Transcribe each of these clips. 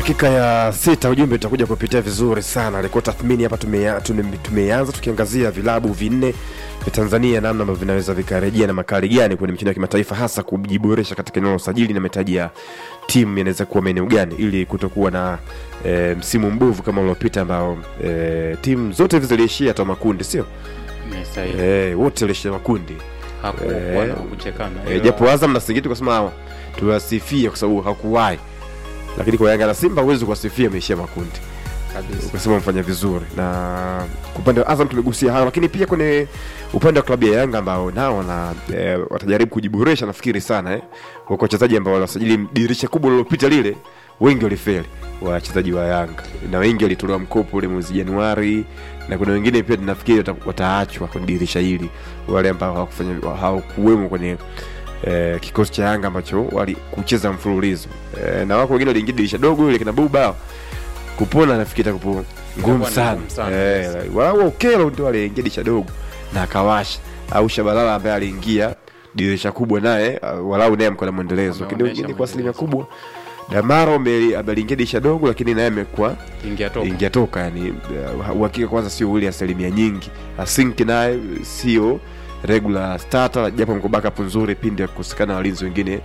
dakika ya sita ujumbe utakuja kupitia vizuri sana alikuwa tathmini hapa tumea- tume- tumeanza tukiangazia vilabu vinne vya tanzania namna ambavyo vinaweza vikarejea na makali gani kwenye michezo ya kimataifa hasa kujiboresha katika eneo la usajili na mahitaji ya timu yanaweza kuwa maeneo gani ili kutokuwa na e, msimu mbovu kama uliopita ambao e, timu zote hivi ziliishia hata makundi sio Ni sahihi. e, wote waliishia makundi Hakukuwa eh, na kuchekana. e, Ila- japo azam na singiti kusema tuwasifie kwa sababu hakuwahi lakini kwa yanga na simba huwezi kuwasifia ameishia makundi kabisa. ukasema mfanya vizuri na kwa upande wa azam tumegusia hayo lakini pia kwenye upande wa klabu ya yanga ambao nao wana e, watajaribu kujiboresha nafikiri sana eh. wako wachezaji ambao waliwasajili dirisha kubwa lililopita lile wengi walifeli wachezaji wa yanga na wengi walitolewa mkopo ule mwezi januari na kuna wengine pia nafikiri wata, wataachwa kwenye dirisha hili wale ambao hawakufanya hawakuwemo kwenye eh, kikosi cha yanga ambacho wali kucheza mfululizo eh, na wako wengine waliingia dirisha dogo ile kina buba kupona nafikiri itakupo ngumu Itakuwa ni sana ngumu sana, eh, yes. wao ukelo ndio aliingia dirisha dogo na akawasha au shabalala ambaye aliingia dirisha kubwa naye uh, walau naye mko na mwendelezo lakini Ameonyesha wengine kwa asilimia mwendelezo. kubwa damaro ame- ameliingia dirisha dogo lakini naye amekuwa Ingia toka. ingia toka yani uh, uhakika kwanza sio ule asilimia nyingi asinki naye sio regular starter japo mko backup nzuri pindi akukosekana walinzi wengine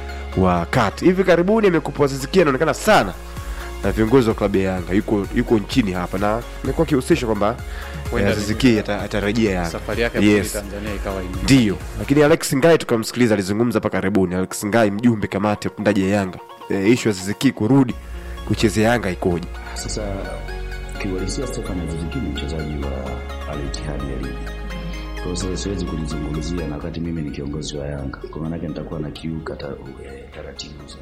wa kati hivi karibuni amekupa zizikia anaonekana sana na viongozi wa klabu ya yanga yuko yuko nchini hapa na amekuwa akihusishwa kwamba Huenda eh, Aziz Ki ata- atarejea yanga Safari yake Yes. yes. Tanzania ikawa ime- ndiyo lakini alex ngai tukamsikiliza alizungumza hapa karibuni alex ngai mjumbe kamati ya utendaji ya yanga e, ishu ya ziziki kurudi kuchezea yanga ikoje Sasa kiuhalisia Stefan Aziz Ki ni mchezaji wa Al Ittihad ya ligi. Kwa hiyo sasa siwezi kulizungumzia na wakati mimi ni kiongozi wa Yanga, kwa maana yake nitakuwa na kiuka ta, eh, taratibu za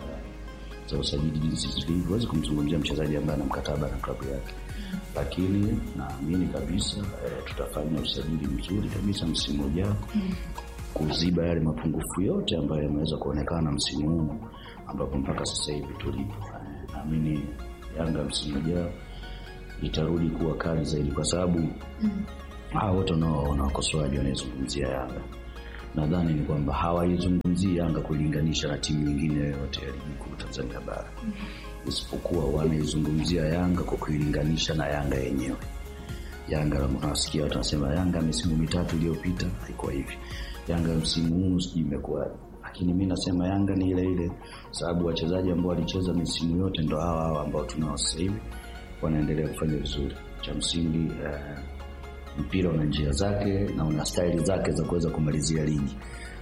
za usajili jinsi zilivyo. Huwezi kumzungumzia mchezaji ambaye ana mkataba na klabu yake, lakini naamini kabisa eh, tutafanya usajili mzuri kabisa msimu ujao kuziba yale mapungufu yote ambayo yameweza kuonekana msimu huu ambapo mpaka sasa hivi tulipo. Eh, Naamini Yanga msimu ujao itarudi kuwa kali zaidi, kwa sababu hawa wote unaowaona wakosoaji wanaizungumzia Yanga, nadhani ni kwamba hawaizungumzii Yanga kulinganisha na timu nyingine yoyote ya ligi kuu Tanzania bara, isipokuwa wanaizungumzia Yanga kwa kuilinganisha na Yanga yenyewe. Yanga unawasikia watu wanasema Yanga misimu mitatu iliyopita haikuwa hivi, Yanga msimu huu sijui imekuwaje, lakini mi nasema Yanga ni ile ile, sababu wachezaji ambao walicheza misimu yote ndo hawa hawa ambao tunao sasa hivi wanaendelea kufanya vizuri. Cha msingi eh, mpira una njia zake na una staili zake za kuweza kumalizia ligi,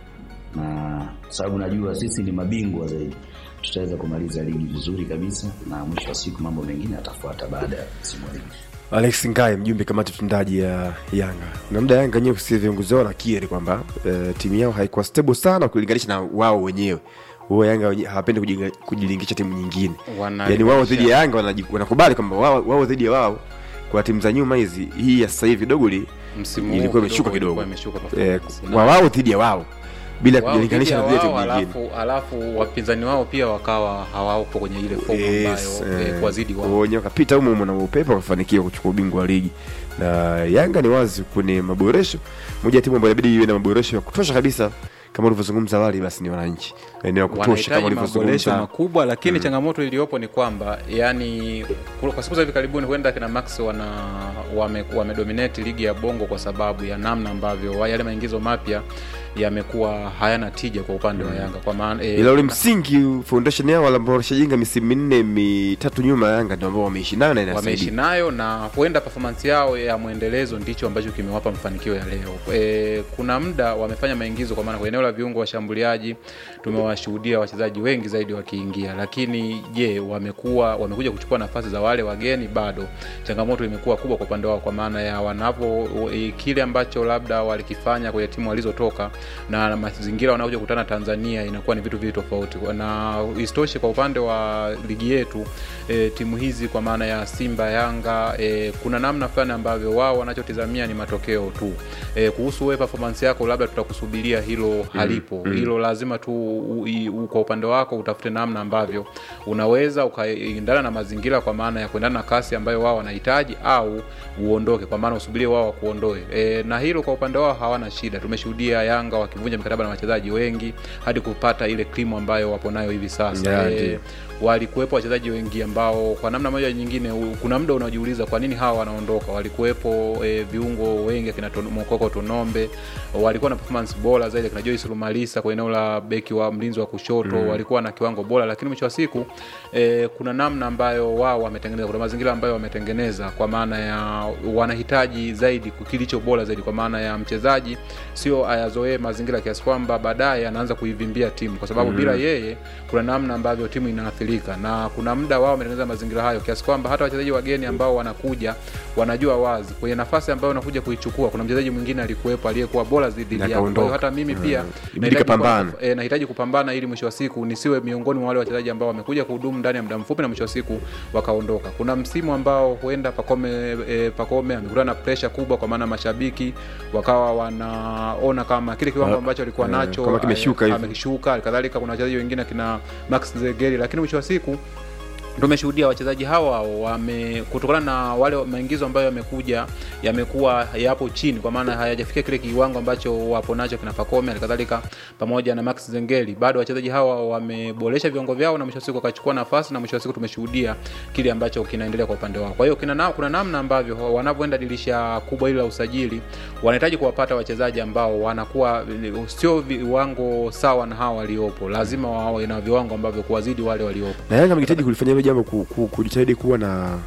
na sababu najua sisi ni mabingwa zaidi, tutaweza kumaliza ligi vizuri kabisa, na mwisho wa siku mambo mengine yatafuata baada ya msimu wa ligi. alex ngai mjumbe kamati ya utendaji ya yanga na muda yanga wenyewe kusikia viongozi wao nakiri kwamba e, timu yao haikuwa stable sana kulinganisha na wao wenyewe huo yanga wenye- hawapendi kujinga- kujilingisha timu nyingine Wana- yaani wao dhidi ya yanga wanaji- wanakubali kwamba wao wao dhidi ya wao kwa timu za nyuma hizi hii ya sasa hivi dogo li Msimu huu ilikuwa imeshuka kidogo kidogo ilikuwa imeshuka eh, performance. kwa wao dhidi ya wao bila Wao kujilinganisha na dhidi zile ya timu wao, nyingine alafu, alafu wapinzani wao pia wakawa hawapo kwenye ile fomu Yes, ambayo eh, eh, kuwazidi kwa wao wenyewe wakapita humo humo na upepo wakafanikiwa kuchukua ubingwa wa ligi na yanga ni wazi kwenye maboresho moja ya timu ambayo inabidi iwe na maboresho ya kutosha kabisa kama ulivyozungumza awali basi ni wananchi eneo ya kutosha kama wanahitaji maboresho ulivyozungumza makubwa lakini changamoto iliyopo ni kwamba yani kwa kwa siku za hivi karibuni huenda kina max wana wame, wamedominate ligi ya bongo kwa sababu ya namna ambavyo wa- yale maingizo mapya yamekuwa hayana tija kwa upande wa yanga kwa maana eh, ila ule msingi foundation yao wale ambao walishajenga misimu minne mitatu nyuma ya yanga ndio ambao wameishi nayo na wameishi inasaidia nayo na huenda performance yao ya mwendelezo ndicho ambacho kimewapa mafanikio ya leo. E, kuna muda wamefanya maingizo kwa maana kwa eneo la viungo washambuliaji tumewashuhudia wachezaji wengi zaidi wakiingia, lakini je, wamekuwa wamekuja kuchukua nafasi za wale wageni? Bado changamoto imekuwa kubwa kwa upande wao, kwa maana ya wanapo e, kile ambacho labda walikifanya kwenye timu walizotoka na mazingira wanaokuja kukutana Tanzania inakuwa ni vitu viwili tofauti, na isitoshe kwa upande wa ligi yetu e, timu hizi kwa maana ya Simba, Yanga e, kuna namna fulani ambavyo wao wanachotizamia ni matokeo tu. E, kuhusu wewe performance yako labda tutakusubiria hilo halipo. Hilo lazima tu u, i, u, kwa upande wako utafute namna ambavyo unaweza ukaendana na mazingira kwa maana ya kuendana na kasi ambayo wao wanahitaji au uondoke kwa maana usubirie wao wakuondoe. E, na hilo kwa upande wao hawana shida. Tumeshuhudia Yanga Yanga wakivunja mikataba na wachezaji wengi hadi kupata ile krimu ambayo wapo nayo hivi sasa Yeah, Eh, ndio. walikuwepo wachezaji wengi ambao kwa namna moja nyingine u- kuna muda unajiuliza kwa nini hawa wanaondoka walikuwepo e, viungo wengi akina Ton- mokoko tonombe walikuwa na performance bora zaidi akina joyce lumalisa kwa eneo la beki wa mlinzi wa kushoto mm. walikuwa na kiwango bora lakini mwisho wa siku e, kuna namna ambayo wao wametengeneza kuna mazingira ambayo wametengeneza kwa maana ya wanahitaji zaidi kilicho bora zaidi kwa maana ya mchezaji sio ayazoee mazingira kiasi kwamba baadaye anaanza kuivimbia timu kwa sababu mm. bila yeye kuna namna ambavyo timu inaathirika na kuna muda wao wametengeneza mazingira hayo kiasi kwamba hata wachezaji wageni ambao wanakuja wanajua wazi kwenye nafasi ambayo wanakuja kuichukua kuna mchezaji mwingine alikuwepo aliyekuwa bora zaidi Na yao kwa hiyo akaondoka. hata mimi pia Mm. Ibidi nahitaji kapambane. kuwa- e, nahitaji kupambana ili mwisho wa siku nisiwe miongoni mwa wale wachezaji ambao wamekuja kuhudumu ndani ya muda mfupi na mwisho wa siku wakaondoka kuna msimu ambao huenda pakome e, pakome amekutana na presha kubwa kwa maana mashabiki wakawa wanaona kama kile kiwango Ah, ambacho alikuwa eh, nacho kama kimeshuka eh, hivi. amekishuka kadhalika kuna wachezaji wengine akina max zegeri lakini mwisho wa siku tumeshuhudia wachezaji hawa wame kutokana na wale maingizo ambayo yamekuja yamekuwa yapo chini kwa maana hayajafikia kile kiwango ambacho wapo nacho kina Pacome halikadhalika pamoja na Max Zengeli bado wachezaji hawa wameboresha viwango vyao na mwisho wa siku wakachukua nafasi na mwisho wa siku tumeshuhudia kile ambacho kinaendelea kwa upande wao kwa hiyo kina na, kuna namna ambavyo wanavyoenda dirisha kubwa hili la usajili wanahitaji kuwapata wachezaji ambao wanakuwa sio viwango sawa na hawa waliopo lazima wawe na viwango ambavyo kuwazidi wale waliopo na Yanga amehitaji kulifanya hilo jambo ku, ku, kujitahidi kuwa na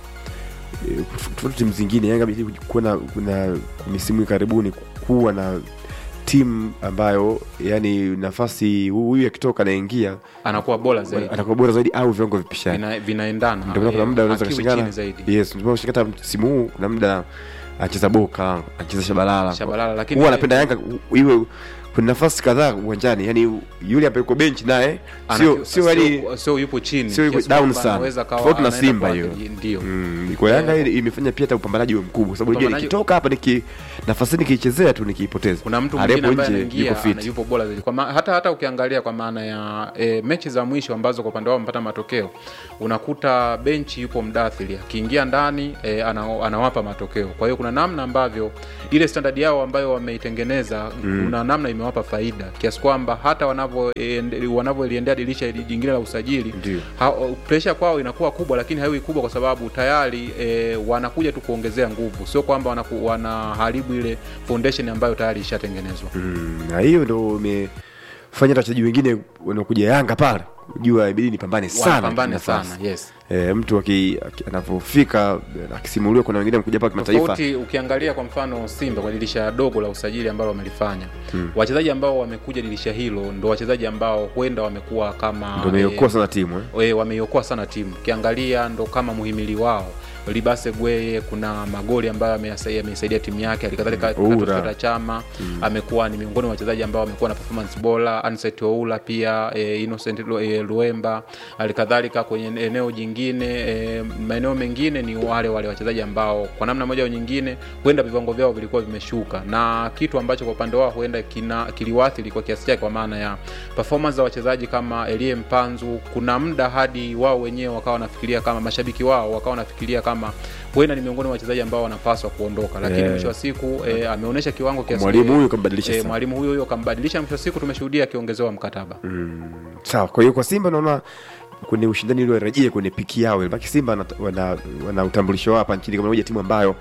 eh, tofauti timu zingine. Yanga amehitaji kuwa na, na misimu karibuni kuwa na timu ambayo yani nafasi huyu akitoka anaingia anakuwa bora zaidi atakuwa bora zaidi au viwango vipishani. Vina, vinaendana Ndio maana kuna muda unaweza Hakiwi kushindana. chini zaidi Yes, ndio maana ukishikata msimu huu kuna muda anacheza Boka, anacheza Shabalala. Shabalala, lakini- huwa anapenda Yanga u- iwe kuna nafasi kadhaa uwanjani, yani yule ambaye yuko bench naye sio Ana- sio yani sio yupo chini sio yuko kiasi down kwamba sana. anaweza kawa Tofauti na anaenda Simba kwa- hiyo. ndio Mm, kwa Yanga ile imefanya pia hata upambanaji uwe mkubwa, kwa sababu unajua Upambanaji- nikitoka hapa niki nafasi nikiichezea tu nikiipoteza, kuna mtu Aliyepo mwingine ambaye nje anaingia yuko fit. ana- yupo bora zaidi kwa ma, hata hata ukiangalia kwa maana ya e, mechi za mwisho ambazo kwa upande wao wamepata matokeo unakuta benchi yupo mdathili akiingia ndani e, ana, anawapa matokeo kwa hiyo kuna namna ambavyo ile standard yao ambayo wameitengeneza mm. kuna namna imewapa faida kiasi kwamba hata wanavyo ende- wanavyoliendea dirisha hili jingine la usajili Ndio. ha- presha kwao inakuwa kubwa lakini haiwi kubwa kwa sababu tayari e, wanakuja tu kuongezea nguvu sio kwamba wanaku- wanaharibu ile foundation ambayo tayari ishatengenezwa Mm, na hiyo ndo imefanya hata wachezaji wengine wanaokuja Yanga pale jua ibidi nipambane sana wanapambane nafasi. sana yes E, mtu aki- aki- anavyofika eh, akisimuliwa, kuna wengine mkuja hapa kimataifa tofauti ukiangalia kwa mfano simba kwa dirisha dogo la usajili ambalo wamelifanya hmm. wachezaji ambao wamekuja dirisha hilo ndo wachezaji ambao huenda wamekuwa kama ndo imeokoa sana timu eh. e, wameiokoa sana timu ukiangalia ndo kama muhimili wao libase gweye kuna magoli ambayo ameyasa- ameisaidia timu yake halikadhalika Mm, Oura. Clatous chama amekuwa ni miongoni mwa wachezaji ambao wamekuwa na performance bora Anset Oula pia e, Innocent Lu- e, Luemba halikadhalika kwenye eneo jingine e, maeneo mengine ni wale wale wachezaji ambao kwa namna moja au nyingine huenda viwango vyao vilikuwa vimeshuka na kitu ambacho kwa upande wao huenda kina kiliwathiri kwa kiasi chake kwa maana ya performance za wachezaji kama Elie Mpanzu kuna muda hadi wao wenyewe wakawa wanafikiria kama mashabiki wao wakawa wanafikiria kama huenda ni miongoni mwa wachezaji ambao wanapaswa kuondoka lakini Yeah. mwisho wa siku e, ameonyesha kiwango kiasi Mwalimu huyu kambadilisha e, sana. mwalimu huyo huyo kambadilisha mwisho wa siku tumeshuhudia akiongezewa mkataba sawa kwa hiyo kwa simba naona kwenye ushindani ili warejee kwenye piki yao baki simba wana, wana, wana utambulisho wao hapa nchini kama moja timu ambayo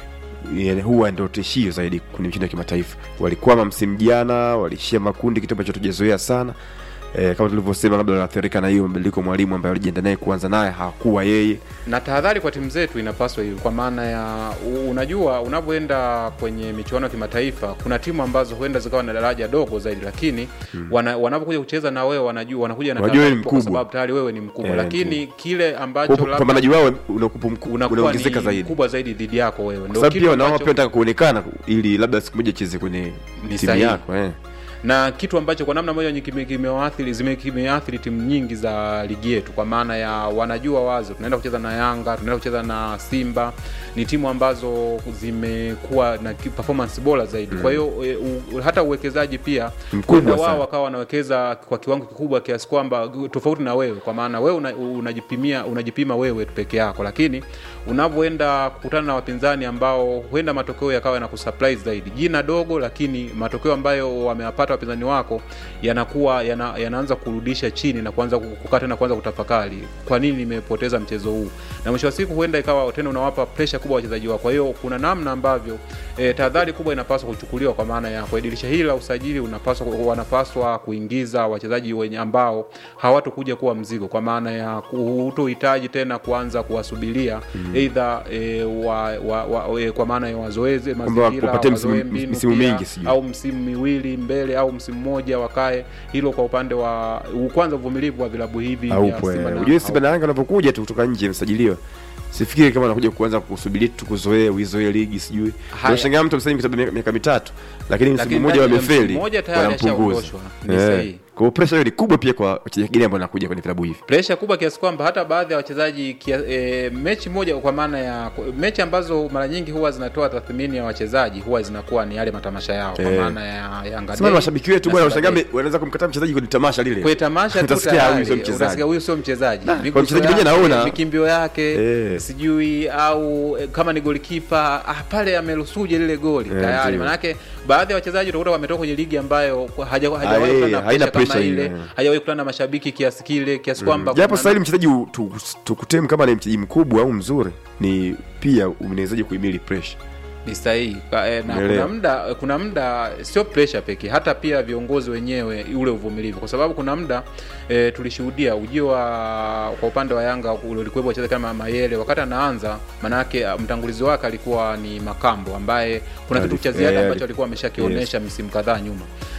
yani, huwa ndio tishio zaidi kwenye michezo ya kimataifa walikwama msimu jana walishia makundi kitu ambacho tujazoea sana E, kama tulivyosema labda wanaathirika na hiyo mabadiliko ya mwalimu ambaye walijienda naye kuanza naye hakuwa yeye na tahadhari kwa timu zetu inapaswa hiyo kwa maana ya u- unajua unavyoenda kwenye michuano ya kimataifa kuna timu ambazo huenda zikawa na daraja dogo zaidi lakini wana, wanapokuja kucheza na wewe wanajua wanakuja na Wanajua wewe tahadhari ni kwa mkubwa. sababu tayari wewe ni mkubwa Eh, lakini kile Kwa ambacho hiyo labda upambanaji wao unakupa mku- unakuwa unaongezeka ni zaidi mkubwa zaidi dhidi yako wewe kwa ndio sababu kitu pia nao ambacho pia nataka kuonekana ili labda siku moja cheze kwenye Ni timu sahihi. yako eh. na kitu ambacho kwa namna moja nyingi kime- kimewaathiri zime- kimeathiri timu nyingi za ligi yetu kwa maana ya wanajua wazo tunaenda kucheza na yanga tunaenda kucheza na simba ni timu ambazo zimekuwa na ki- performance bora zaidi kwa hiyo e, u- hata uwekezaji pia Mkubwa huenda wao sana. wakawa wanawekeza kwa kiwango kikubwa kiasi kwamba tofauti na wewe kwa maana wewe una, unajipimia unajipima wewe tu peke yako lakini unavyoenda kukutana na wapinzani ambao huenda matokeo yakawa na kusurprise zaidi jina dogo lakini matokeo ambayo wamewapata wapinzani wako yanakuwa yana, yanaanza kurudisha chini na kuanza ku- kukaa tena kuanza kutafakari kwa nini nimepoteza mchezo huu na mwisho wa siku huenda ikawa tena unawapa presha kubwa wachezaji wako kwa hiyo kuna namna ambavyo e, tahadhari kubwa inapaswa kuchukuliwa kwa maana ya kwa dirisha hili la usajili unapaswa wanapaswa kuingiza wachezaji wenye ambao hawatokuja kuwa mzigo kwa maana ya hutohitaji tena kuanza kuwasubiria eidha e, wa, wa, wa, e, kwa maana ya wazoezi mazingira wapatie msimu- wazoe mbinu misimu pia, mingi sijui. au msimu miwili mbele au msimu mmoja wakae hilo kwa upande wa kwanza uvumilivu wa vilabu hivi vya aupo Simba na- ujue Simba na Yanga unapokuja tu kutoka nje msajiliwa sifikiri kama anakuja kuanza kusubiri tu kuzoea uizoe ligi sijui Haya. unashangaa mtu msajili mkataba miaka- miaka mitatu lakini msimu Lakini mmoja ndani ya wamefeli msimu mmoja tayari wanampunguza ashaondoshwa. Ni sahihi. kwa hiyo pressure hiyo ni kubwa pia kwa wachezaji wengine ambao wanakuja kwenye vilabu hivi presha kubwa kiasi kwamba hata baadhi ya wachezaji kia, e, mechi moja kwa maana ya mechi ambazo mara nyingi huwa zinatoa tathmini ya wachezaji huwa zinakuwa ni yale matamasha yao kwa Eh. maana ya Yanga sema Day mashabiki wetu na bwana Simba unashangaa Day. me- wanaweza kumkataa mchezaji kwenye tamasha lile kwenye tamasha tu Utasikia tayari, huyu sio mchezaji. utasikia huyu sio mchezaji Nah, Miguso kwa mchezaji yake, mwenyewe naona- mikimbio yake Eh. sijui au eh, kama ni golikipa ah, pale amerusuje lile goli Eh, tayari ndio. manake baadhi ya wachezaji utakuta wametoka kwenye ligi ambayo kwa- haja- Ah, hajawahi eh, kukutana na haina pressure kama pressure ile ile. hajawahi kukutana na mashabiki kiasi kile kiasi kwamba japo kuna sasa hivi mchezaji u- tu- tukutemu kama ni mchezaji mkubwa au mzuri ni pia unawezaje kuhimili pressure ni sahihi Ka- eh, na Umeelewa. kuna muda kuna muda sio pressure pekee hata pia viongozi wenyewe ule uvumilivu kwa sababu kuna muda e, tulishuhudia ujio wa kwa upande wa Yanga ule ulikuwepo wachezaji kama Mayele wakati anaanza manake ah, mtangulizi wake alikuwa ni Makambo ambaye kuna kitu cha ziada Eh, ambacho alikuwa ameshakionyesha misimu kadhaa nyuma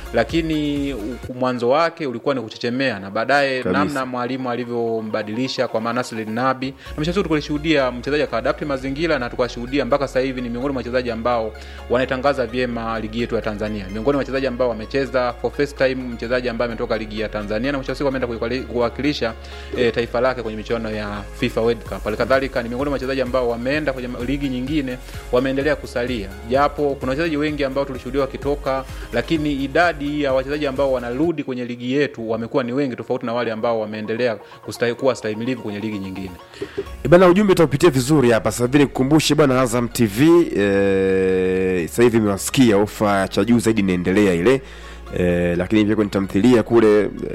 lakini u- mwanzo wake ulikuwa ni kuchechemea na baadaye Kabisa. namna mwalimu alivyombadilisha kwa maana Nasri Nabi na mwisho wa siku tulishuhudia mchezaji akaadapti mazingira na tukashuhudia mpaka sasa hivi ni miongoni mwa wachezaji ambao wanaitangaza vyema ligi yetu ya Tanzania miongoni mwa wachezaji ambao wamecheza for first time mchezaji ambaye ametoka ligi ya Tanzania na mwisho wa siku ameenda kuikwali- kuwakilisha e, taifa lake kwenye michuano ya FIFA World Cup halikadhalika ni miongoni mwa wachezaji ambao wameenda kwenye ma- ligi nyingine wameendelea kusalia japo kuna wachezaji wengi ambao tulishuhudia wakitoka lakini idadi ya wachezaji ambao wanarudi kwenye ligi yetu wamekuwa ni wengi tofauti na wale ambao wameendelea kustahi, kuwa stahimilivu kwenye ligi nyingine E bana ujumbe utaupitia vizuri hapa sasa hivi nikukumbushe bwana Azam TV eh, sasa hivi imewasikia ofa ya cha juu zaidi inaendelea ile eh, lakini pia kwenye tamthilia kule eh,